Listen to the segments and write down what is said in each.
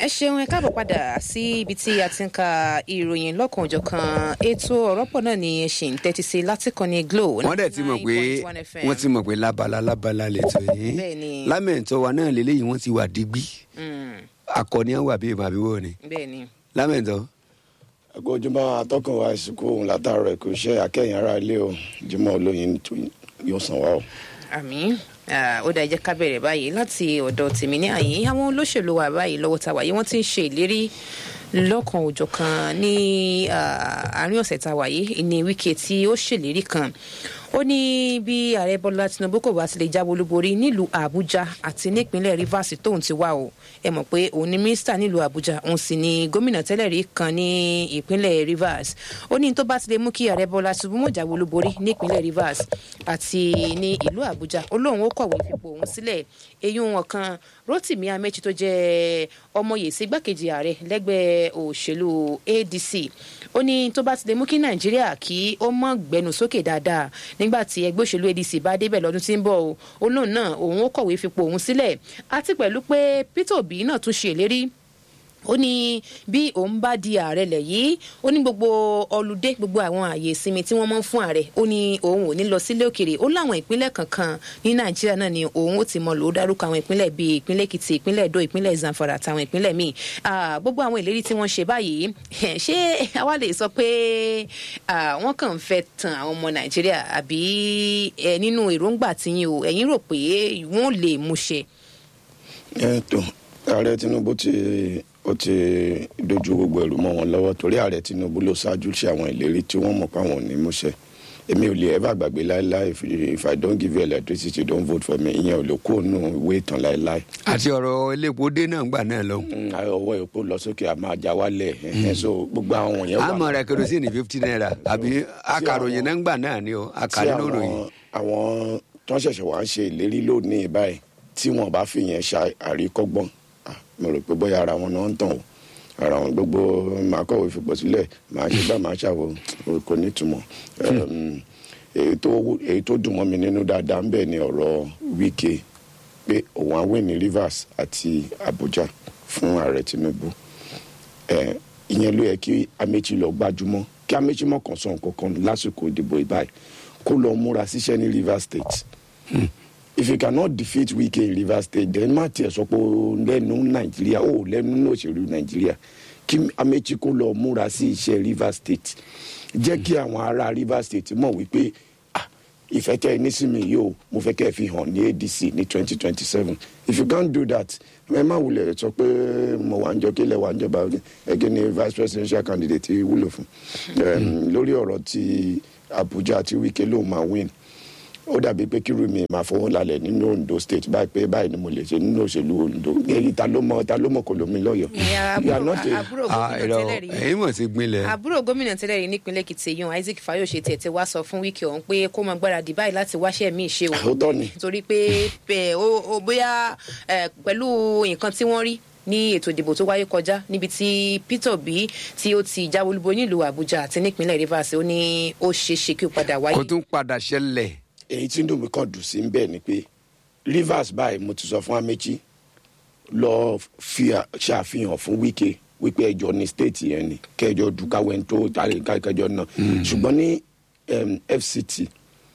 ṣeun ẹ káàbọ̀ padà sí ibi tí a ti ń ka ìròyìn lọ́kan-ò-jọ̀kan ètò ọ̀rọ̀pọ̀ náà ni ẹ ṣì ń tẹ́tí sí látìkọ́ni glo wọ́n dẹ̀ ti mọ̀ pé 9.1 FM. wọ́n ti mọ̀ pé lábala lábala lẹ́tọ̀ yìí Bẹ́ẹ̀ni. lámẹ̀ntọ́ wa náà lélẹ́yìn wọ́n ti wà digbí Mm, akọni àwọn àbí ìmọ̀ àbí wọ́n ni bẹ́ẹ̀ni lámẹ̀ntọ́ ẹgbẹ́ ojúmọ́ atọ́kùn wa ìsìnkú òun látàárọ̀ ẹ̀kọ́ iṣẹ́ akẹ́yìn ara ilé o jimoh olóyin tó yóò san wa o. àmì ah, ó dáa jẹ́ ká bẹ̀rẹ̀ báyìí láti ọ̀dọ̀ tèmi ní àyè àwọn olóṣèlú wa báyìí lọ́wọ́ ta wáyé wọ́n ti ń ṣe ìlérí lọ́kan òjọ̀kan ní ah, àárín ọ̀sẹ̀ ta wáyé ní wíkẹ́ tí ó ṣèlérí kan ó ní bí ààrẹ bọ́lá tinubu kò bá ti lè jáwé olúborí nílùú àbújá àti nípínlẹ̀ rivers tóun ti wá o ẹ mọ̀ pé òun ni mínísítà nílùú àbújá òun sì ni gómìnà tẹ́lẹ̀ rí kan ní ìpínlẹ̀ rivers ó ní tó bá ti lè mú kí ààrẹ bọ́lá tinubu mọ̀ jáwé olúborí nípínlẹ̀ rivers àti ní ìlú àbújá ó lóun ó kọ̀wé fipò òun sílẹ̀ eyín wọn kan rotimi amechi tó jẹ́ ọmọye sí igbákejì ààrẹ lẹ́gbẹ́ òṣèlú adc ó ní tó bá ti lè mú kí nàìjíríà kí ó mọ̀ gbẹnu sókè dáadáa nígbà tí ẹgbẹ́ òṣèlú adc bá débẹ̀ lọ́dún tí ń bọ̀ o ó lóun náà òun ó kọ̀wé fipò òun sílẹ̀ àti pẹ̀lú pé peter obi náà tún ṣe ìlérí ó ní bí òun bá di ààrẹ lẹ̀ yìí ó ní gbogbo ọlùdé gbogbo àwọn ààyè ìsinmi tí wọ́n mọ́ fún ààrẹ ó ní òun ò ní lọ sílé òkèrè ó láwọn ìpínlẹ̀ kankan ní nàìjíríà náà ni òun ó ti mọ lò ó dárúkọ àwọn ìpínlẹ̀ bíi ìpínlẹ̀ èkìtì ìpínlẹ̀ èdò ìpínlẹ̀ zamfara àtàwọn ìpínlẹ̀ míì Ah, gbogbo àwọn ìlérí tí wọ́n ṣe báyìí ṣé àwa lè sọ pé ah, wọ́n kàn ń fẹ́ tan àwọn ọmọ nàìjíríà àbí ẹ nínú èròǹgbà tiyín o ẹ̀yin rò pé wọ́n lè mú ṣe. ẹ tó ààrẹ tinubu ti ó ti dojú gbogbo ẹrù mọ́ wọn lọ́wọ́ torí ààrẹ tinubu ló ṣáájú ṣe àwọn ìlérí tí wọ́n mọ̀ pé àwọn ò ní múṣẹ èmi ò lè ever gbàgbé láéláé if, if i don't give you electricity don't vote for me ìyẹn ò lè kó nù ìwé ìtàn láéláé àti ọ̀rọ̀ elépo dé náà gbà náà lọ. Mm, ọwọ́ epo lọ sókè àmọ́ ajá wálẹ̀ ẹ̀hẹ́n, so gbogbo àwọn yẹn wà àmọ̀ rẹ̀ kerosene fifty naira àbí akàròyìn náà gbà náà ni o tí akàrí ló ròyìn. àwọn àwọn tó ń ṣẹ̀ṣẹ̀ wá ń ṣe ìlérí lónìí báyìí tí wọ́n bá fi yẹn ṣe àríkọ́gbọ́n ah, mo rò pé bóyá ara wọn náà ń tàn o ara wọn gbogbo màá kọ̀wé fipò sílẹ̀ màá ṣe bá màá ṣàwò kò ní ìtumọ̀ Um, èyí tó èyí tó dùn mọ́ mi nínú dáadáa ń bẹ̀ ni ọ̀rọ̀ wíkẹ́ pé òun á wẹ̀ ní rivers àti abuja fún ààrẹ tinubu ẹ ìyẹn ló yẹ kí amechi lọ gbájúmọ́ kí amechi mọ̀ kàn sọ nǹkan kan lásìkò ìdìbò ìbáyìí kó lọ múra síṣẹ́ ní rivers state if you cannot defeat wike in rivers state then má tiẹ̀ sọ pé o lẹ́nu nàìjíríà o lẹ́nu ní òṣèlú nàìjíríà kí amechi kó lọ múra sí iṣẹ́ rivers state jẹ́ kí àwọn ará rivers state mọ̀ wípé ah ìfẹ́ tẹ́ ẹ ní sí mi yìí o mo fẹ́ kẹ́ ẹ fi hàn ní adc ní twenty twenty seven if you can't do that ẹ má wulẹ̀ sọ pé mo wà ń jọ kílẹ̀ wà ń jọba ẹgẹ́ ni vice presidential candidate wúlò fún um, lórí ọ̀rọ̀ ti abuja àti wike ló máa win ó dàbí pé kí rumi máa fọwọ́ lálẹ́ nínú ondo state báyìí pé báyìí ni mo lè ṣe nínú òṣèlú ondo èyí ta ló mọ ta ló mọ kò lómi lọ́yọ̀ọ́ ìyá You are àbúrò not a- àbúrò Ah, gómìnà irọ́, tẹ́lẹ̀ rí ẹ̀yin mọ̀ sí gbinlẹ̀. àbúrò gómìnà tẹ́lẹ̀ rí nípínlẹ̀ èkìtì yan isaac fayose tiẹ̀ ti wá sọ fún wíkì ọ̀hún pé kó máa gbáradì báyìí láti wáṣẹ́ míì ṣe o Òótọ́ ni. torí pé ẹ, ó- ó bóyá ẹ, pẹ̀lú nǹkan tí wọ́n rí ní ètò ìdìbò tó wáyé kọjá níbi tí peter obi tí ó ti jáwé olúbo nílùú àbújá àti nípínlẹ̀ rivers ó ní ó ṣeé ṣe kí ó padà wáyé. kó tún padà ṣẹlẹ̀ èyí tí ndòmí kan dùn sí bẹ́ẹ̀ ni pé rivers báyìí mo ti sọ fún amechi lọ fi à- ṣàfihàn fún wike wípé ẹjọ ní state yẹn ni kẹjọ dùkàwé tó kẹjọ náà ṣùgbọ́n ní um, fct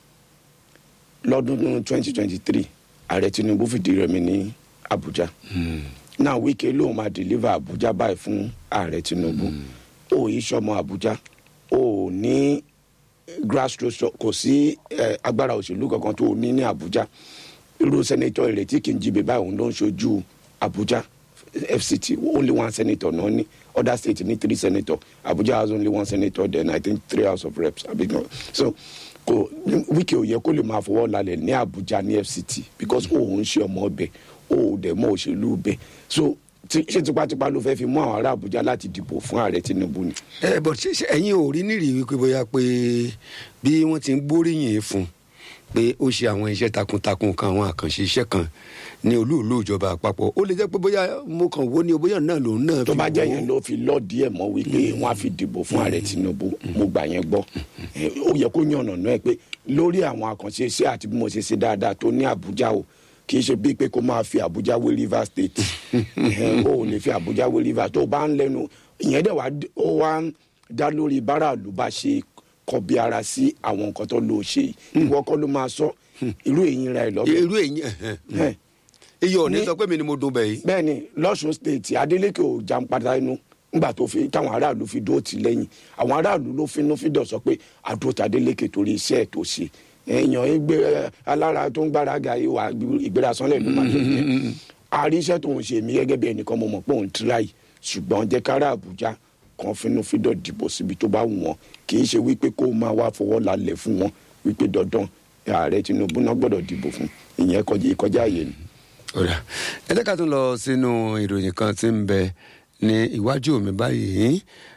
lọ́dún twenty twenty three ààrẹ tinubu fìdí rẹmi ní abuja náà wike lóun máa deliver abuja báyìí fún ààrẹ tinubu ó yí sọmọ abuja ó ní grassroots kò sí eh, agbára òṣèlú kankan tó ní ní abuja irú sẹ́nẹ́tọ̀ ìrètí kì í jí bèbá òun ló ń ṣojú abuja fct only one senator náà ní other state ní three senator abuja has only one senator then i think three house of reps abi no so kò wíkì ò yẹ kó lè máa fọwọ́ lálẹ́ ní abuja ní fct because òun ń ṣe ọmọ ọbẹ̀ ó dẹ̀ mọ́ òṣèlú bẹ̀ so tí- ṣé tipátipá ló fẹ́ fi mú àwọn ará abuja láti dìbò fún ààrẹ tinubu ni. ẹ bọ̀ ṣe ṣe ẹ̀yin ò rí nírì wípé bóyá pé bí wọ́n ti ń gbóríyìn fún pé ó ṣe àwọn iṣẹ́ takuntakun kan àwọn àkànṣe iṣẹ́ kan ní olúùlú ìjọba àpapọ̀ ó lè jẹ́ pé bóyá mo kàn wó ní o bóyá náà lòun náà tó fi bá jẹ́ wò ó. yẹn ló fi lọ́ díẹ̀ mọ́ wípé wọ́n á fi dìbò fún ààrẹ tinubu mo gbà yẹn gbọ́ Eh, ó yẹ kó yànnà náà pé lórí àwọn àkànṣe iṣẹ́ àti bí mo ṣe ṣe dáadáa tó ní àbújá o kì í ṣe bíi pé kó máa fi àbújá wé rivers state Ẹhẹ́n, o ò lè fi àbújá wé rivers tó o bá ń lẹ́nu ìyẹn dẹ̀ wá ó wá ń dá lórí báràlú bá ṣe kọbi ara sí àwọn nǹkan tó lò ó ṣe yìí. ìwọ kọ́ ló máa sọ irú èyí ra ẹ̀ lọ́bẹ̀ irú èyí Ẹhẹ́n. iye ò ní Ní- sọ pé mi ni mo dùn bẹ̀ yìí. bẹ́ẹ̀ ni lọ́sùn state adeleke ò jàǹpadà inú nígbà tó fi táwọn aráàlú fi dúró tì lẹ́yìn àwọn aráàlú ló finú fídọ̀ sọ pé àdúró ta adeleke torí iṣẹ́ ẹ̀ tó ṣe èèyàn ẹgbẹ́ alára tó ń gbára ga ìwà ìgbérasánlẹ̀ ló máa tẹ̀lé àrí iṣẹ́ tó ń ṣe mí gẹ́gẹ́ bí ẹnìkan mo mọ̀ pé òun tíráì ṣùgbọ́n jẹ́ kára àbújá kan finú fídọ̀ dìbò síbi tó bá wù wọ́n kì í ṣe wípé kó máa wá fọwọ́ lálẹ̀ fún wọn wípé dandan ààrẹ tinubu náà gbọ́dọ̀ dìbò fún ìyẹn kọjá ìkọjá àyè ni. ọ̀rà ẹ jẹ́ ká tún lọ sínú ìròyìn kan tí ń bẹ ní iwájú mi báyìí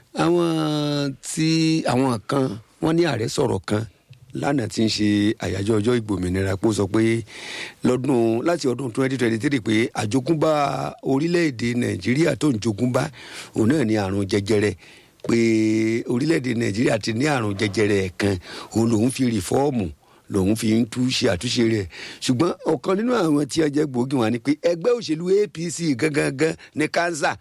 àwọn tí àwọn kan wọ́n ní ààrẹ sọ̀rọ̀ kan lánàá tí ń ṣe àyájọ́ ọjọ́ ìgbòmìnira pé ó sọ pé lọ́dún láti ọdún 2023 pé àjogúnbá orílẹ̀-èdè nàìjíríà tó ń jogúnbá òun náà ní àrùn jẹjẹrẹ pé orílẹ̀-èdè nàìjíríà ti ní àrùn jẹjẹrẹ kan òun lòun fi rìfọ́ọ̀mù lòun fi ń tú ṣe àtúnṣe rẹ̀ ṣùgbọ́n ọ̀kan nínú àwọn tí ọjọ́ gbòógì wọn ni pé ẹgbẹ́ òṣèlú apc gangan ní kánsà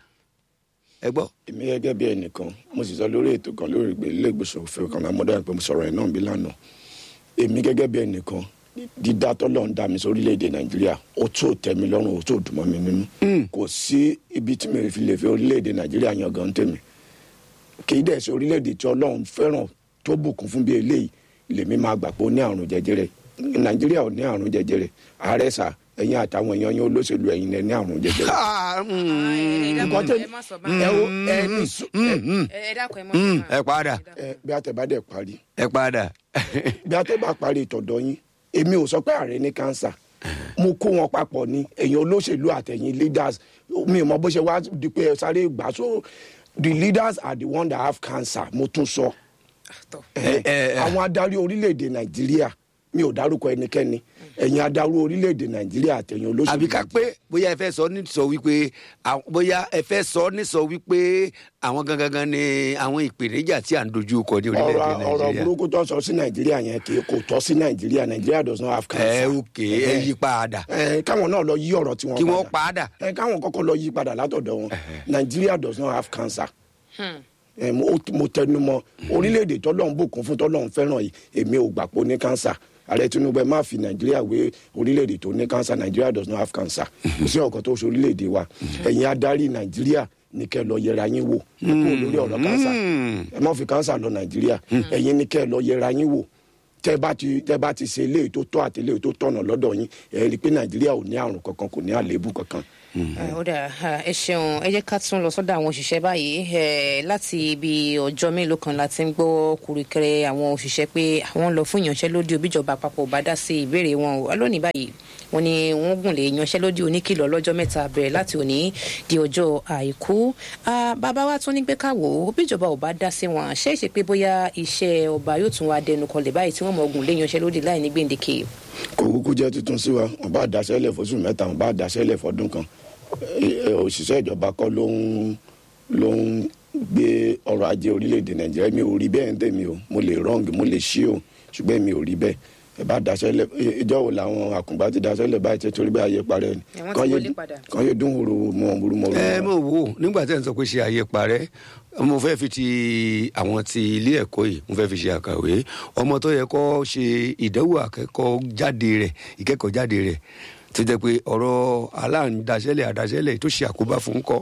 ẹ gbọ́. èmi gẹ́gẹ́ bí ẹnìkan mo sì sọ lórí ètò kan lórí ìgbé ilé ìgbésẹ̀ òfin kan lámọ́dá pé mo sọ̀rọ̀ ẹ̀ náà bí lánàá èmi gẹ́gẹ́ bí ẹnìkan dídá tọ́lọ̀ ń dá mi sí orílẹ̀-èdè nàìjíríà ó tó tẹ́ mi lọ́rùn ó tó dùn mọ́ mi nínú kò sí ibi tí mi fi lè fi orílẹ̀-èdè nàìjíríà yan gan tèmi kì í dẹ̀ sí orílẹ̀-èdè tí ọlọ́run fẹ́ràn tó bùkún fún bí eléyìí lèmi máa gbà pé ó ní àrùn jẹjẹrẹ nàìjíríà ò ní àrùn jẹjẹrẹ ààrẹ sà ẹ̀yin àtàwọn èèyàn yín olóṣèlú ẹ̀yin lẹ ní àrùn jẹjẹrẹ. nǹkan tẹ́- ẹ má sọ ẹ báyìí wo ẹ ní sùn ẹ ẹ dákun ẹ má sọ báyìí. ẹ padà ẹ bí àtẹ̀bádẹ́ parí ẹ padà. bí àtẹ̀bá parí ìtọ̀dọ̀ yín èmi ò sọ pé ààrẹ ní kánsà mo kó wọn papọ̀ ní ẹ̀yin olóṣèlú àtẹ̀yìn leaders mi ò mọ bó ṣe wá di pé ẹ sáré gbà so the leaders are the one that have cancer mo tún sọ Tọ́. Eh, ẹ, ẹ. àwọn adarí orílẹ̀-èdè nàìjíríà mi ò dárúkọ ẹnikẹ́ni ẹ̀yin adarí orílẹ̀-èdè nàìjíríà àtẹ̀yìn olóṣèlú àbí ká pé bóyá ẹ fẹ́ sọ ní sọ wípé àwọn- bóyá ẹ fẹ́ sọ ní sọ wípé àwọn gangan ni àwọn ìpèníjà tí à ń dojú kọ ní orílẹ̀-èdè ọ̀rọ̀ ọ̀rọ̀ nàìjíríà. burúkú tó sọ sí nàìjíríà yẹn kì í kò tọ́ sí nàìjíríà nàìjíríà does not have cancer. ẹ òkè ẹ yí padà ẹ káwọn náà lọ yí ọ̀rọ̀ tí wọ́n kí wọ́n padà. ẹ káwọn kọ́kọ́ lọ yí padà látọ̀dọ̀ wọn nàìjíríà does not have cancer. ẹ mo mo tẹnu mọ́ orílẹ̀-èdè tọ́lọ́run bùkún fún tọ́lọ́run fẹ́ràn yìí èmi ò gbà pé ó ní cancer ààrẹ tinubu ẹ má fi nàìjíríà wé orílẹ̀-èdè tó ní cancer nàìjíríà does not have cancer kò sí ọ̀kan tó ṣe orílẹ̀-èdè wa ẹ̀yin adarí nàìjíríà ní kẹ́ ẹ lọ yẹra yín wò kó lórí ọ̀rọ̀ cancer ẹ má fi cancer lọ nàìjíríà ẹ̀yin ní kẹ́ ẹ lọ yẹra yín wò tẹ bá ti tẹ bá ti ṣe eléyìí tó tọ́ àti eléyìí tó tọ̀nà lọ́dọ̀ yín ẹ rí i pé nàìjíríà ò ní àrùn kankan kò ní àléébù kankan. ó dà ẹ ṣeun ẹ jẹ́ ká tún lọ sọ́dọ̀ àwọn òṣìṣẹ́ báyìí ẹ, láti ibi ọjọ́ mélòó kan la ti ń gbọ́ kùrìkẹrẹ àwọn òṣìṣẹ́ pé àwọn ń lọ fún ìyanṣẹ́lódì òbíjọba àpapọ̀ ò bá dá sí ìbéèrè wọn o lónìí báyìí wọ́n ní wọ́n gùn lé ìyanṣẹ́lódì oníkìlọ̀ lọ́jọ́ mẹ́ta bẹ̀rẹ̀ láti òní di ọjọ́ àìkú Ah, bàbá wa tún ní pé ká wò ó bíjọba ò bá dá sí wọn ṣé ìṣe pé bóyá iṣẹ́ ọba yóò tún wá dẹnu kọlẹ̀ báyìí tí wọ́n mọ̀ gùn lé ìyanṣẹ́lódì láì ní gbèǹdéke kò kúkú jẹ́ tuntun sí wa wọn bá daṣẹ́lẹ̀ fóṣù mẹ́ta wọn bá daṣẹ́lẹ̀ fọdún kan Ẹ, ẹ, òṣìṣẹ́ ìjọba kọ́ ló ń ló ń gbé ọrọ̀ ajé orílẹ̀-èdè nàìjíríà mi ò rí bẹ́ẹ̀ ń tèmi o mo lè wrong mo lè ṣí o ṣùgbọ́n mi ò rí bẹ́ẹ̀ ẹ bá daṣẹ́lẹ̀ ẹ, ìjọ wo làwọn àkùngbà ti daṣẹ́lẹ̀ báyìí tẹ́ torí bẹ́ẹ̀ ayé parẹ́ ni Ẹ, wọ́n ti Kàn yé- wọlé padà. kàn yé dún wòrò mọ́ wòrò mọ́ ẹ mọ̀ wò nígbà tẹ́ ń sọ pé ṣe àyè parẹ́ mo fẹ́ fi ti àwọn ti ilé ẹ̀kọ́ yìí mo fẹ́ fi ṣe àkàwé ọmọ tó yẹ kó ṣe ìdánwò akẹ́kọ̀ọ́ jáde rẹ̀ ìkẹ́kọ̀ọ́ jáde rẹ̀ tó jẹ́ pé ọ̀rọ̀ aláǹdaṣẹ́lẹ̀ àdaṣẹ́lẹ̀ tó ṣe àkóbá fún kọ́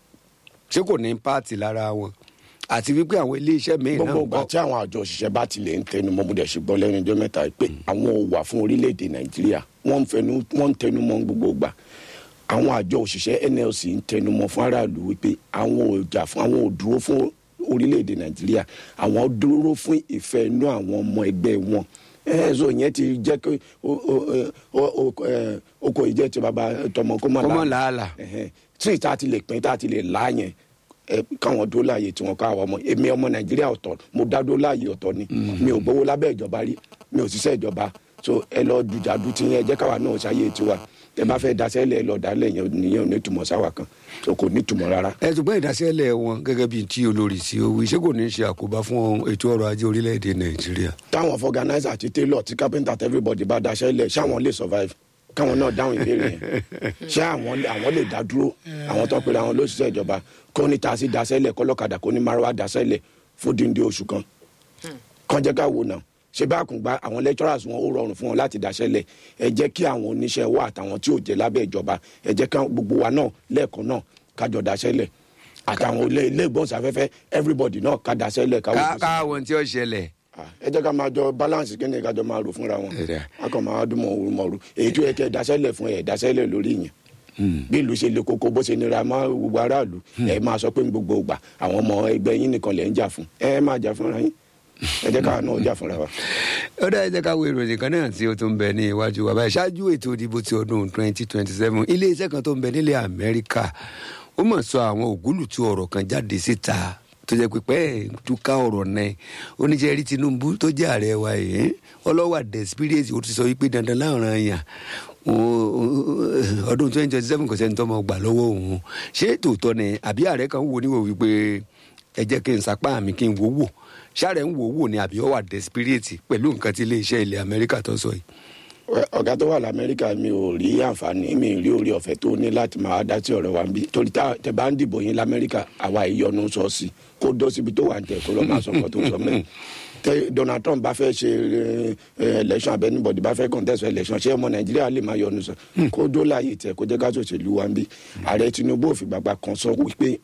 ṣé kò ní páàtì lára wọn àti wípé àwọn iléeṣẹ́ míì náà gbogbo ń ìgbà kọ́ tí àwọn àjọ òṣìṣẹ́ bá tilẹ̀ ń tẹnu mọ́ mo dẹ̀ ṣe gbọ́ lẹ́nu ọjọ́ mẹ́ta yìí pé àwọn ò wà fún orílẹ̀-èdè nàìjíríà wọ́n ń fẹnu wọ́n ń tẹnu mọ́ gbogbo ìgbà àwọn àjọ òṣìṣẹ́ nlc ń tẹnu mọ́ fún aráàlú wípé àwọn ò jà fún àwọn ò dúró fún orílẹ̀-èdè nàìjíríà àwọn dúró fún ìfẹ́ inú àwọn ọmọ ẹgbẹ́ wọn ẹ̀ẹ́dọ̀ yẹn ti jẹ́ kí o- o- o- o- ẹ, oko ìjẹ́ ti bàbá tọmọ kó má Kó má làálàá làálàá. ẹhẹn tí ìta ti lè pín tá a ti lè là yẹn ẹ káwọn dó láàyè tí wọn káwọn ọmọ èmi ọmọ nàìjíríà ọ̀tọ̀ mo dá dó láàyè ọ̀tọ̀ ni mi ò gbowó lábẹ́ ìjọba rí mi ò ṣiṣẹ́ ìjọba so ẹ lọ dùjàdù tí yẹn jẹ́ káwa náà ṣayé tiwa ẹ bá fẹ́ daṣẹ́lẹ̀ ẹ lọ dálẹ̀ yẹn nìyẹn ò ní túmọ̀ sáwà kan so kò ní túmọ̀ rárá. ẹ ṣùgbọ́n ìdásẹ́lẹ̀ wọn gẹ́gẹ́ bíi tí olórí sí owó iṣẹ́ kò ní ṣe àkóbá fún ètò ọrọ̀ ajé orílẹ̀-èdè nàìjíríà táwọn fọgànáìsà àti tailor àti carpenter àti everybody bá daṣẹ́lẹ̀ ṣáwọn lè survive káwọn náà dáhùn ìbéèrè yẹn ṣé àwọn àwọn lè dá dúró àwọn tó ń pèrè àwọn lóṣìṣẹ́ ìjọba kó ní taxi dasẹ́lẹ̀ kọ́lọ́kadà kó ní márùwá dasẹ́lẹ̀ fódìndé oṣù kan kan jẹ́ ká wò náà ṣé bá kùn gba àwọn lecturers wọn ó rọrùn fún wọn láti dáṣẹ́lẹ̀ ẹ jẹ́ kí àwọn oníṣẹ́ wa àtàwọn tí ò jẹ́ lábẹ́ ìjọba ẹ jẹ́ ká gbogbo wa náà lẹ́ẹ̀kan náà kájọ dáṣẹ́lẹ̀ àtàwọn ilé ilé ìgbóhùnsáfẹ́fẹ́ everybody náà ká dáṣẹ́lẹ̀ ká wò ó sí. káwọn tí ó ṣẹlẹ̀ Ah, ẹ jẹ́ ká máa jọ balance kí ni ká jọ máa rò fúnra wọn Ẹ̀dá. a kàn máa dún mọ̀ọ́rù mọ̀ọ́rù èyí tó yẹ kẹ́ ẹ dáṣẹ́lẹ̀ fún ẹ dáṣẹ́lẹ̀ lórí yẹn bí ìlú ṣe le koko bó ṣe nira mọ́ gbogbo aráàlú ẹ máa sọ pé ní gbogbo ìgbà àwọn ọmọ ẹgbẹ́ yín nìkan lẹ̀ ń jà fún ẹ máa jà fúnra yín ẹ jẹ́ káwa náà jà fúnra wa. ó dáa jẹ́ ká wo ìròyìn kan náà tí ó tún bẹ ní iwájú wa báyìí ṣáájú ètò ìdìbò ti ọdún 2027 iléeṣẹ́ kan tó ń bẹ nílẹ̀ amẹ́ríkà ó mọ̀ sọ àwọn ògúlùtú ọ̀rọ̀ kan jáde síta tó jẹ́ pípẹ́ túká ọ̀rọ̀ náà oníṣẹ́ rí tinubu tó jẹ́ ààrẹ wa yìí ọlọ́wà desperate ó ti sọ wípé dandan láwọn èèyàn ọdún 2027 kò sẹ́ni tó mọ̀ gbà lọ́wọ́ òun ṣé tòótọ́ ni àbí ààrẹ kan wò níwò wípé ẹ jẹ́ kí n sapá mi kí n wò wò ṣáàrẹ̀ ń wò wò ni àbí ó wà desperate pẹ̀lú nǹkan tí iléeṣẹ́ ilẹ̀ amẹ́ríkà tó sọ yìí. Ẹ, ọ̀gá tó wà lamẹ́ríkà mi ò rí àǹfààní mi ò rí orí ọ̀fẹ́ tó ní láti máa dá sí ọ̀rọ̀ wa ń bí torí tá tẹ bá ń dìbò yín lamẹ́ríkà àwa ìyọnu sọ sí kó dó síbi tó wà ń tẹ̀ kó lọ́ máa sọ nǹkan tó sọ mẹ́ tẹ Donald Trump bá fẹ́ ṣe ẹ, ẹ, election abẹ anybody bá fẹ́ contest for election ṣé ọmọ Nàìjíríà lè máa yọnu sọ kó dó láàyè tẹ kó jẹ́ ká ṣòṣèlú wa ń bí ààrẹ Tinubu ò fìgbà kan sọ wípé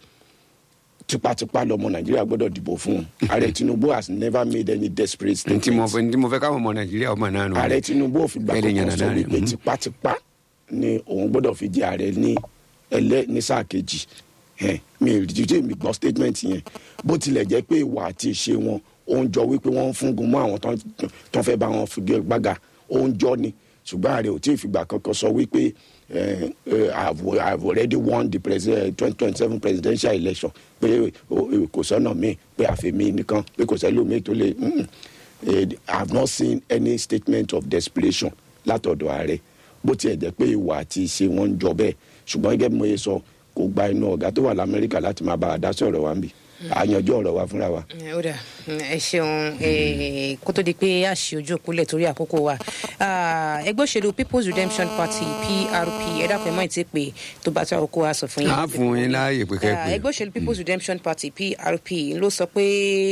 tipátipá lọmọ Nàìjíríà gbọ́dọ̀ dìbò fún un ààrẹ Tinubu has never made any desperate ntí mo statement fẹ́ ntí mo fẹ́ káwọn ọmọ nàìjíríà ọmọ náà nù. ààrẹ tinubu ò fi gbà Bẹ́ẹ̀ lè kankan yànnà sọ náà rẹ̀, wípé mhm. tipátipá ni òun gbọ́dọ̀ fi jẹ ààrẹ ní ẹlẹ́ ní sáà kejì Ẹn, mi ò jíjẹ́ mi gbọ́ statement yẹn bó tilẹ̀ jẹ́ pé ìwà àti ìṣe wọn ó ń jọ wípé wọ́n ń fúngun mọ́ àwọn tán- tán fẹ́ bá wọn fìgé gbága ó ń jọ ni ṣùgbọ́n ààrẹ ò tí ì fìgbà kankan sọ wípé eh, eh, I've I've already won the twenty twenty seven presidential election pé o- o- kò sọ́nà míì pé àfẹ́mi nìkan pé kò sẹ́lómi tó lè mm, eh, I have not seen any statement of desperation látọ̀dọ̀ ààrẹ bó tiẹ̀ jẹ́ pé ìwà àti ìṣe wọn ń jọ bẹ́ẹ̀ ṣùgbọ́n gẹ́gẹ́ bí mo yẹ sọ kò gba inú ọ̀gá tó wà lamẹ́ríkà láti máa bá a dá sí ọ̀rọ̀ wa ń bì àyànjú ọ̀rọ̀ wa fúnra wa. ẹ ó dà ẹ ṣeun ẹ, kó tó di pé a ṣe ojú òpólẹ̀ torí àkókò wa Ah, ẹgbẹ́ òṣèlú people's redemption party prp ẹ dákun ẹ mọ̀ ètí pé tó bá tó àkókò wa sọ fún yín. a fún yín láàyè pé kẹ́ Ah, pé. ẹgbẹ́ òṣèlú people's redemption party prp ló sọ pé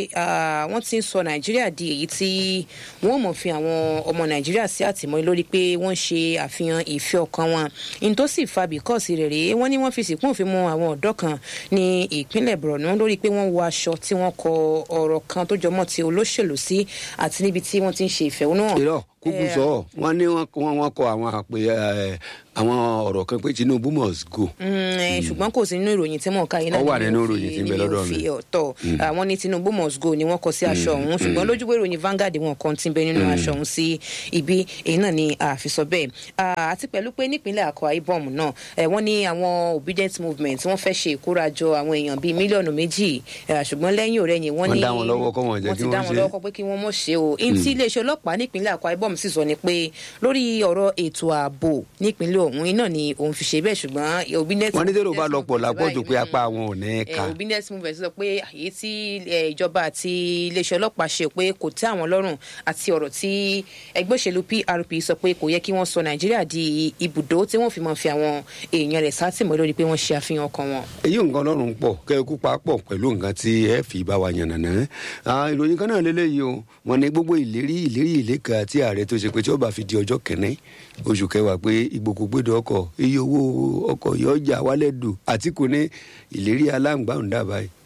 ah, wọ́n ti ń sọ nàìjíríà di èyí tí wọ́n mọ̀ fi àwọn ọmọ nàìjíríà sí àtìmọ́lé lórí pé wọ́n ṣe àfihàn ìfẹ́ ọkàn wọn ní tó sì fa bìkọ́ọ̀sì rẹ̀ rèé wọ́n ní wọ́n fi sìnkún òfin mú àwọn ọ̀dọ́ kan ní ìpínlẹ̀ borno lórí pé wọ́n wọ aṣọ tí wọ́n kọ ọ̀rọ̀ kan tó jọmọ́ ti olóṣèlú sí àti níbi tí wọ́n ti ń ṣe ìfẹ̀hónúhàn. irọ́ kúkú Eh, sọ ọ́ wọ́n ní wọ́n wọ́n wọ́n kọ àwọn àpè ẹ̀, àwọn ọ̀rọ̀ kan pé tinubu must go. Mm, eh, ṣùgbọ́n kò sí nínú ìròyìn tí mò ń ka yìí Ó wà ni nínú mo fi- ìròyìn tí ń bẹ ni mo lọ́dọ̀ mi. fi ọ̀tọ̀ àwọn ní tinubu must go ni wọ́n kọ sí aṣọ ọ̀hún ṣùgbọ́n lójúwé ìròyìn Vanguard wọn kan ti ń bẹ nínú aṣọ ọ̀hún sí ibi èyí náà ni àfisọ bẹ́ẹ̀ Ah, àti pẹ̀lú pé nípínlẹ̀ Akwa Ibom náà eh, wọ́n ní àwọn obedient movement wọ́n fẹ́ ṣe ìkórajọ àwọn èèyàn bíi mílíọ̀nù méjì eh, ṣùgbọ́n lẹ́yìn ọ̀rẹ́yìn wọ́n Wọ́n ní dá wọn lọ́wọ́ kọ́ wọn jẹ́ kí ti dá wọ́n wọn ṣe. lọ́wọ́ kọ́ pé kí wọ́n mọ̀ ṣe o n tí iléeṣẹ́ ọlọ́pàá nípínlẹ̀ Akwa Ibom sì sọ ni pé lórí ọ̀rọ̀ ètò ààbò nípínlẹ̀ ọ̀hún iná ni òun fi ṣe bẹ́ẹ̀ ṣùgbọ́n obedient wọ́n ní tẹ́lẹ̀ bá obedient lọ pọ̀ movement lápọ̀jù pé báyìí, apá àwọn ò ní Eh, ká. obedient movement sọ pé èyí tí eh, ìjọba àti iléeṣẹ́ ọlọ́pàá ṣe pé kò tẹ́ àwọn lọ́rùn àti ọ̀rọ̀ tí ẹgbẹ́ òṣèlú PRP sọ pé kò yẹ kí wọ́n sọ Nàìjíríà di ibùdó tí wọ́n fi máa fi àwọn èèyàn rẹ̀ sátìmọ́ lórí pé wọ́n ṣe àfihàn ọkàn wọn. èyí nǹkan ọlọ́run pọ̀ kẹ́ẹ̀kú papọ̀ pẹ̀lú nǹkan tí ẹ fi bá wa yànnàná. Ah, ìròyìn kan náà lélẹ́yìí o wọn ní gbogbo ìlérí ìlérí ìléka tí ààrẹ tó ṣe pé tí ó bá fi di ọjọ́ kẹ́ni oṣù kẹwàá pé ìgbòkúgbèdè ọkọ̀ iye owó ọkọ̀ yọjà wálẹ̀ dù àtìkù ní ìlérí aláǹgbáhùn dábàá yìí.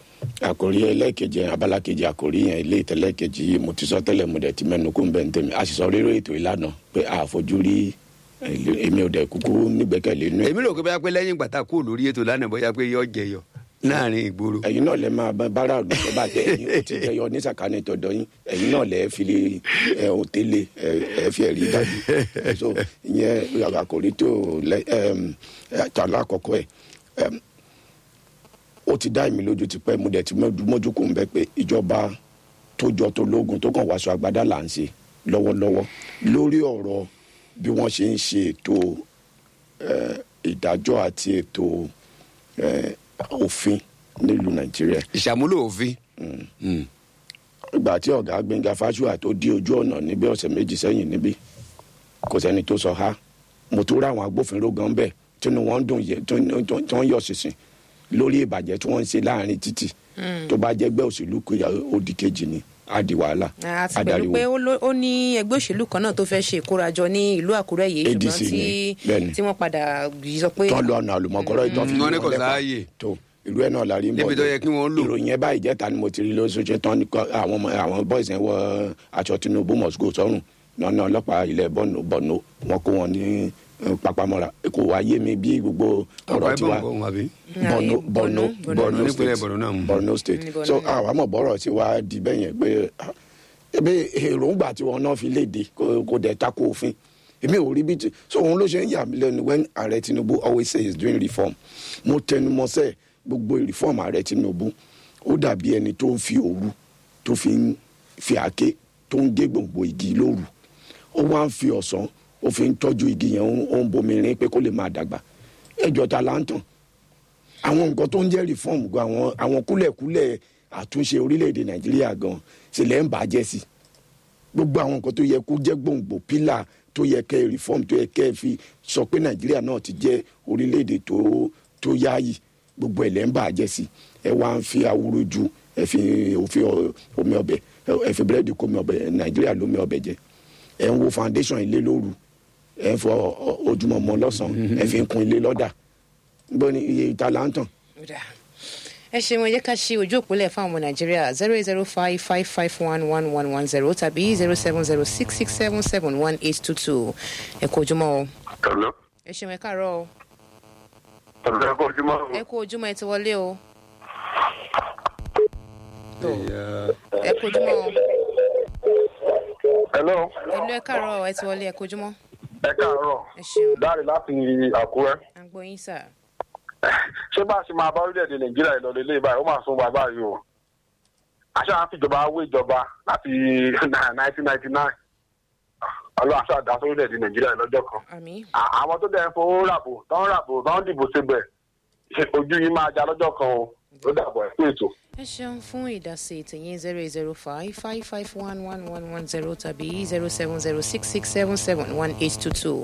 àkòrí ẹlẹ́ẹ̀kejì abala kejì àkòrí yẹn ilé ìtẹ́lẹ́kejì yìí mo ti sọ tẹ́lẹ̀ mo dẹ̀ ti mẹ́nu kó ń bẹ̀ ń tẹ̀mí a sì sọ rírò ètò ìlànà pé àfojú rí eh, èmi ò dẹ̀ kúkú nígbẹ́kẹ̀lé inú ẹ̀. èmi rò pé bóyá pé lẹ́yìn ìgbà tá a kúrò lórí ètò lánàá bóyá pé yọ jẹyọ láàrin ìgboro. ẹ̀yin náà lẹ máa bá bára àdùn tó bá tẹ ẹ̀yin ó ti jẹyọ ní sàkánì tọ̀dọ̀ yín ẹ̀yin náà lẹ fi lè ẹ ò tẹ́lẹ̀ ẹ ẹ fi ẹ̀rí dájú so ìyẹn àkòrí tó lẹ ẹm ẹ̀tọ́ alákọ̀ọ́kọ́ ẹ̀ ẹm ó ti dá èmi lójú ti pẹ́ mo dẹ̀ ti mójú kò ń bẹ́ pé ìjọba tó jọ tó lógun tó kàn wáṣọ agbádá là ń ṣe lọ́wọ́lọ́wọ́ lórí ọ̀rọ̀ bí wọ́n ṣe ń ṣe ètò eh, ìdájọ́ àti ètò eh, òfin nílùú nàìjíríà ìṣàmúlò òfin. Mm. ìgbà tí ọ̀gá gbẹ̀ngà fásùà tó dí ojú ọ̀nà níbi ọ̀sẹ̀ méjì sẹ́yìn níbí kò sẹ́ni tó sọ ha mo tó rá àwọn agbófinró gan bẹ́ẹ̀ tínú wọn dùn yẹ tó tó- tó ń yọ sísìn lórí ìbàjẹ́ tí wọ́n ń ṣe láàrin títì tó bá jẹ́ gbẹ́ òṣèlú kò yà òdì kejì ni á di wàhálà àti á pẹ̀lú dariwo. pé ó ló- ó ní ẹgbẹ́ òṣèlú kan náà tó fẹ́ ṣe ìkórajọ ní ìlú àkúrẹ́ yìí ADC ṣùgbọ́n tí ni, bẹ́ẹ̀ni. tí wọ́n padà yìí sọ pé tán lọ ọ̀nà àlùmọ̀kọ́rọ́ ìtàn fi Mm, wọ́n ní lé kò lẹ́pa. sáàyè. tó ìlú ẹ̀ náà la rí ń bọ̀ Níbi tó yẹ kí wọ́n lò. ìròyìn ẹ̀ báyìí jẹ́ta ni mo ti rí lóṣooṣù tán ní kọ́- àwọn ọmọ àwọn boys yẹn wọ aṣọ tinubu must go sọ́run nọ́nà ọlọ́pàá ilẹ̀ bọ̀nù bọ̀nù wọn kó wọn ní eh, papamọ́ra kò wá yé mi bí gbogbo ọ̀pá ọ̀rọ̀ ẹ̀bọ̀n tiwa kọ́ wọn àbí. Borno Borno, Borno Borno. Borno Nípínlẹ̀ state Borno náà mú. Borno state Ní Borno so náà. àwọn àmọ̀ bọ́rọ̀ tí wàá di bẹ́ẹ̀ yẹn pé ah, ebe èròǹgbà tí wọn náà fi léde kò kò dẹ̀ tako òfin èmi ò rí bí ti so òun ló ṣe ń yà mí lẹ́nu when ààrẹ tinubu always say he is doing reform mo tẹnu mọ́ sẹ́ gbogbo reform ààrẹ tinubu ó dàbí ẹni tó ń fi òru tó fi ń fi àáké tó ń gé gbòǹgbò igi lóru ó wá ń fi ọ̀sán ó fi ń tọ́jú igi yẹn ó ń- ó ń bomi rin pé kó lè máa dàgbà ẹjọ́ ta là ń tàn àwọn nǹkan tó ń jẹ́ reform gan àwọn àwọn kúlẹ̀kúlẹ̀ àtúnṣe orílẹ̀-èdè nàìjíríà gan sílẹ̀ ń bàjẹ́ sí gbogbo àwọn nǹkan tó yẹ kó jẹ́ gbòǹgbò pílà tó yẹ kẹ́ reform tó yẹ kẹ́ fi sọ pé nàìjíríà náà ti jẹ́ orílẹ̀-èdè tó tó yáàyè gbogbo ẹ̀ lẹ́ ń bàjẹ́ sí ẹ wá ń fi awúrú ju ẹ fi òfin ọ- omi ọbẹ̀ ẹ fi búrẹ́dì kó omi ọbẹ̀ nàìjíríà lómi ọbẹ̀ jẹ ẹ ń wo foundation ilé lóru ẹ ń fọ ọ- ojúmọ́ mọ́ lọ́sàn-án ẹ fi ń kun ilé lọ́dà gbọ́ ni iye ìta là ń tàn Ọ̀dà. ẹ ṣeun ẹ jẹ́ ká ṣe ojú òpólẹ̀ fún àwọn ọmọ nàìjíríà zero eight zero five five five one one one one zero tàbí zero seven zero six six seven seven one eight two two ẹ kú ojúmọ́ o Hello. ẹ ṣeun ẹ káàárọ̀ o Hello, ẹ kú ojúmọ́. ẹ kú ojúmọ́ ẹ ti wọlé o tó Ẹ̀yà- ẹ kú ojúmọ́ o Hello. ẹlú ẹ káàárọ̀ ẹ ti wọlé ẹ kú ojúmọ́ Ẹ káàárọ̀. ẹ ṣeun Dáre láti Àkúrẹ́. à ń gbọ́ yín sà Ṣé bá a ṣe máa bá orílẹ̀-èdè Nàìjíríà ìlọlẹ̀ ilé báyìí? Ó máa sún wa báyìí o. Àṣà à ń fìjọba wé ìjọba láti 1999. Ọlọ́run àṣà dá sórílẹ̀-èdè Nàìjíríà lọ́jọ́ kan. àmì À- Àwọn tó dẹ̀ ń fowó ràbò, tó ń ràbò, tó ń dìbò síbẹ̀. ṣe- Ojú yín máa já lọ́jọ́ kan o. Ló dàbọ̀ ẹ̀ fún ètò. ẹ ṣeun fún ìdásí tìyín zero eight zero five five five one one one one zero tàbí zero seven zero six six seven seven one eight two two.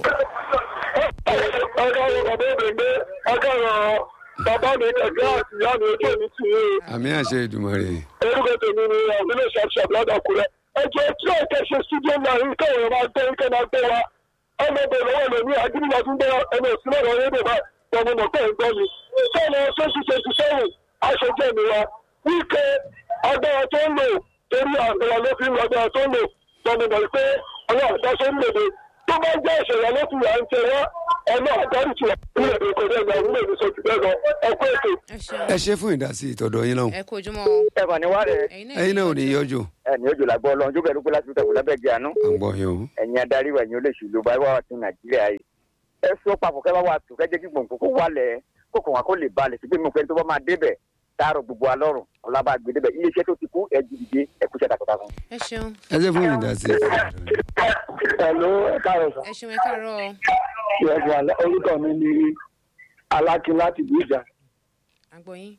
Ọjọ́ yóò bàbá òbèǹgbé, ọjọ́ yóò bàbá mi ẹ̀gbẹ́ àti ìyá mi ojú èmi tì í. àmì àṣẹ ìdùmọ̀rè. orúkọ tèmi ni ọ̀gbìnlẹ̀ ṣàṣàb ládàkúrẹ́ ẹjọ́ tí ó kẹ́ ṣe studio náà yìí kẹ́wọ̀n máa gbé kẹ́ máa gbé wa ọmọ bẹ̀rẹ̀ lọ́wọ́ lèmi àdúgbò tún gbé ẹni òsínlẹ̀ lọ rédè bá tọmọ mọ̀ pé ń gbọ́ mi sọ́nà sọ́sù twenty seven aṣojú ẹ̀mí wa wíkẹ́ agbára tó ń lò torí àgbẹ̀rẹ̀ ló fi ń lọ agbára tó ń lò tọmọ mọ̀ pé ọlọ́run àdáṣe ń lòdì tó bá jẹ́ ìṣẹ̀lẹ̀ ló fi à ń tẹ wá ọlọ́run àdáríjì orílẹ̀-èdè kọjá ìgbà orílẹ̀-èdè sọ jù bẹ́ẹ̀ lọ ẹ̀kọ́ ètò ẹ ṣeun ẹ ṣe fún ìdásí ìtọ̀dọ̀ yín náà. ẹ kú ojúmọ́ o ẹ̀fọn ni wá rẹ̀ ẹ̀yin ẹ̀yin náà ò ní yọjú. ẹ̀ní ojú làgbọ́ ọlọ́run jókè lóko láti tẹ̀wọ́ lábẹ́ gẹ̀ àánú à ń gbọ́ yín o. ẹ̀yin adarí wa ẹ̀yin olóṣèlú bá wà sí nàìjíríà yìí ẹ sọ papọ̀ kẹ́ bá wà tó kẹ́ jẹ́ kí gbòǹgbò kó wálẹ̀ kó kàn wá kó lè balẹ̀ sí pé mo fẹ́ tó bá máa débẹ̀ táàrọ̀ gbogbo alọ́run ọlábàgbé débẹ̀ iléeṣẹ́ tó ti kú ẹ jìdìde ẹ kúṣẹ́ takuntakun. ẹ ṣeun ẹ ṣe fún ìdásí ìtọ̀dọ̀ yín. ẹ̀lú ẹ̀ka ọ̀sán. ẹ ṣeun ẹ káàárọ̀ o Ìyẹ̀fọ̀ orúkọ mi ni Alákin láti ìlú ìjà. à ń gbọ́ yín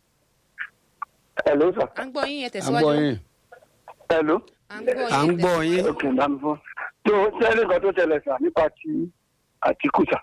Ẹ̀ló sà. à ń gbọ́ yín ẹ à ń tẹ̀síwájú gbọ́ yín. Ẹ̀ló. à ń gbọ́ à ń yín gbọ́ yín. Òkè ìdámi fún. Tó sẹ́ni nǹkan tó ṣẹlẹ̀ sà nípa ti Àtìkù sà.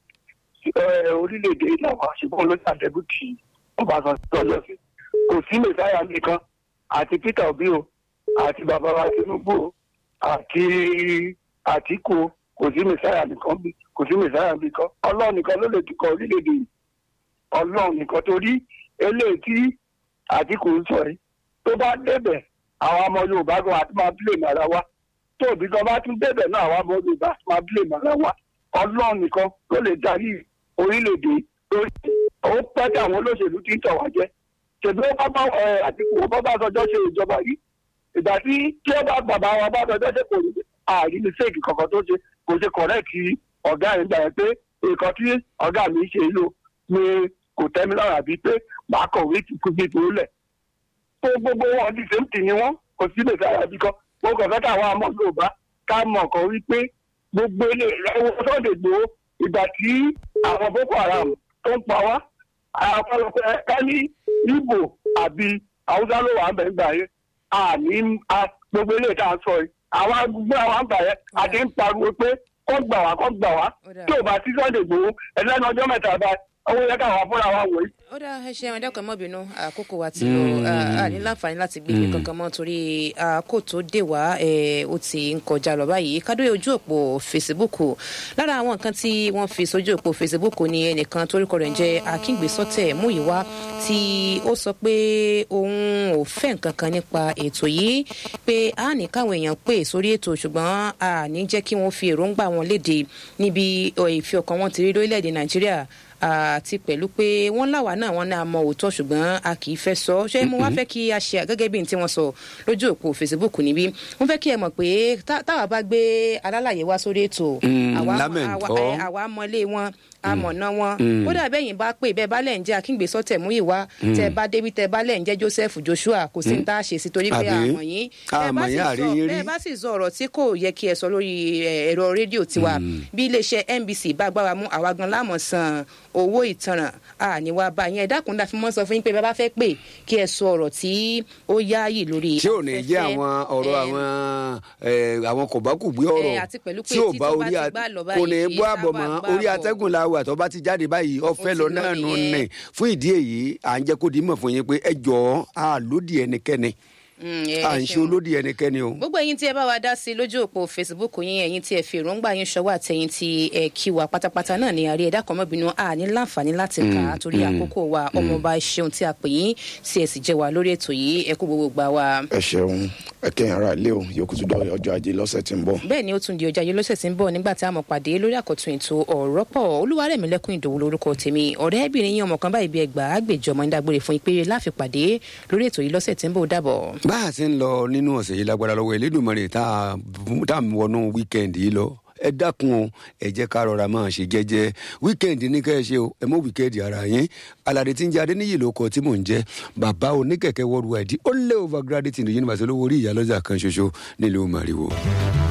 Ẹ, Orílẹ̀-èdè ìlàwọ̀ àṣìbọ̀n ló ṣàdẹ́bù tí Ọbásanjọ́ lọ sí. Kò sí Mèsáyà nìkan àti Peter Obi o àti bàbá wa Tinubu o àti Àtìkù o kò sí Mèsáyà nìkan bí kò sí Mèsáyà nìkan. Ọlọ́run nìkan ló lè tukọ̀ orílẹ̀-èdè yìí. Ọlọ́run nìkan torí eléyìí tí Àtìkù ń sọ yìí tó bá débẹ̀ àwọn ọmọ Yorùbá gan àti máa blame ara wa tó òbí gan bá tún débẹ̀ náà àwọn ọmọ Yorùbá àti máa blame ara wa Ọlọ́run nìkan ló lè darí orílẹ̀-èdè lórí ó pẹ́ tí àwọn olóṣèlú ti ń tọ̀ wá jẹ ṣèbí ó bá bá ẹ Àtìkù ó bá bá sọjọ́ ṣe ìjọba yìí ìgbà tí tí ó bá bàbá wa bá sọjọ́ ṣe kò rí ààrí mistake kankan tó ṣe kò ṣe correct ọ̀gá yẹn gbà yẹn pé nǹkan tí ọ̀gá mi ṣe lò ni kò tẹ́ mi lọ́rùn àbí pé màá kọ̀wé ìtìkú gbé tó lẹ̀ tó gbogbo wọn di sèmtì ni wọn kò sí lè sára bí kan mo kàn fẹ́ káwọn ọmọ yorùbá ká mọ̀ kàn wípé gbogbo ilé ẹwọ sọ́dẹ̀ gbòó ìgbà tí àwọn boko haram tó ń pa wá àpọ̀lọpọ̀ ẹ̀ka ní ibo àbí haúsá ló wà ń bẹ̀ ń gbà yẹn àní gbogbo ilé tá a sọ yìí àwọn agbègbè àwọn àgbà yẹn a ti ń pariwo pé kọ́ gbà wá kọ́ gbà wá Ó dáa. tí ò bá sí sunday gbòó ẹlẹ́nu ọjọ́ mẹ́ta bá owó yẹ káwọn fúnra wa wò yìí. ó dá ẹ ṣe ẹ̀wọ̀n dákọ̀ mọ́bìnú àkókò wa ti lọ a ní láǹfààní láti gbé ibi kankan mọ́ torí àkókò tó dé wá ẹ̀, ó ti ń kọjá lọ báyìí kádóyè ojú òpó facebook lára àwọn nǹkan tí wọ́n fi sójú òpó facebook ni ẹnìkan torúkọ rẹ̀ ń jẹ́ akíngbésọ́tẹ̀ múyìwá tí ó sọ pé òun ò fẹ́ nǹkan kan nípa ètò yìí pé a ní káwọn èèyàn pè sórí ètò ṣùgbọ́n a ní jẹ́ kí wọ́n fi èròǹgbà wọn léde níbi ọ̀, ìfi ọkàn wọn ti rí lórílẹ̀‐èdè nàìjíríà àti pẹ̀lú pé wọ́n láwa náà wọ́n náà mọ òótọ́ ṣùgbọ́n a kì í fẹ́ sọ ṣé mo wá fẹ́ kí a ṣe gẹ́gẹ́ bí n tí wọ́n sọ lójú òpó facebook níbí mo fẹ́ kí ẹ mọ̀ pé tá- táwa bá gbé alálàyé wá sórí ètò Mm, àwa lámẹ̀ntọ́. àwa- ẹ, àwa mọlé wọn amọ̀nà wọn kódà bẹ́yìn bá pè bẹ́ẹ̀ bá lẹ̀ ń jẹ́ akíngbèsọ́ tẹ̀múyìwá tẹ bá débi tẹ bá lẹ̀ ń jẹ́ joseph joshua kò sí ní tá a ṣe sí torí pé Àbí? àmọ̀ yín Bẹ́ẹ̀ bá Àmọ̀ sì yín, sọ- àrí yín rí. bẹ́ẹ̀ bá sì sọ ọ̀rọ̀ tí kò yẹ kí ẹ sọ lórí ẹ, ẹ̀rọ rédíò tiwa bí iléeṣẹ́ nbc bá gbára mú àwa gan láàmú san owó ìtanràn àníwá bá yẹn ẹ dákun dá fi mọ́ sọ fún yín pé bá bá fẹ́ pè kí ẹ sọ ọ̀rọ̀ tí ó yáàyè lórí tí ò ní jẹ́ afẹ́fẹ́. àwọn ọ̀rọ̀ Ẹ, àwọn ẹ, àwọn kòbákùgbé ọ̀rọ̀ ẹ, àti pẹ̀lú pé tí ò tí bá tó bá orí ti a- gbá lọ kò ní báyìí, bọ́ àbọ̀ tá a mọ́ bá orí gbá atẹ́gùn la wà tó bá ti jáde báyìí ọ̀fẹ́ ti lọ lọ náà nù nìyẹn. nẹ̀ fún ìdí èyí à ń jẹ́ kó di mọ̀ fún yín pé ẹ jọ̀ọ́ a lòdì ẹnikẹ́ni mm, ẹ- à ẹ ń ṣe ṣeun. olódì ẹnikẹ́ni o. gbogbo ẹyin tí ẹ bá wa dá sí lójú òpó facebook yín ẹyin tí ẹ fi èròǹgbà yín ṣọwọ́ àtẹyin tí ẹ kí wa pátápátá náà ní àárẹ ẹdá kan mọbìnú a ní láǹfààní láti kà á torí àkókò wa ọmọọba ṣeun tí a pè yín tí ẹ sì jẹ wa lórí ètò yìí ẹ kú gbogbo gbà wa. ẹ ṣeun ẹ kẹyìn ara ilé o yòókù tún dọ ọjọ́ ajé lọ́sẹ̀ tí ń bọ̀. bẹ́ẹ̀ ni ó tún di ọjà yìí lọ́sẹ̀ tí ń bọ̀ nígbà tí a mọ̀ pàdé lórí àkọ́tún ètò ọ̀rọ̀ pọ̀ olúwarẹ̀mílẹ́kùn ìdòwú lórúkọ tèmi ọ̀rẹ́bìnrin yín ọmọ kan báyìí bí ẹgbàá àgbèjọ ọmọ nídàgbére fún ìpèrè láfi pàdé lórí ètò yìí lọ́sẹ̀ tí ń bọ̀ ó dàbọ̀. bá a ti ń lọ nínú ọ̀sẹ̀ yìí lágbára lọ́wọ́ elédùnmọ̀rẹ́ tá a tá a wọnú wíkẹ́ndì yìí lọ ẹ dákun o ẹ jẹ́ ká rọra máa ṣe jẹ́jẹ́ wíkẹ́ndì ní kẹ́ ẹ ṣe o ẹ mọ wíkẹ́ndì ara yín aládé tí ń jẹ́ adéníyì ló kọ tí mò ń jẹ́ bàbá oníkẹ̀kẹ́ worldwide ó lé overgraduate ní yunifásitì olówó orí ìyálọ́jà kan ṣoṣo nílùú màrìwò.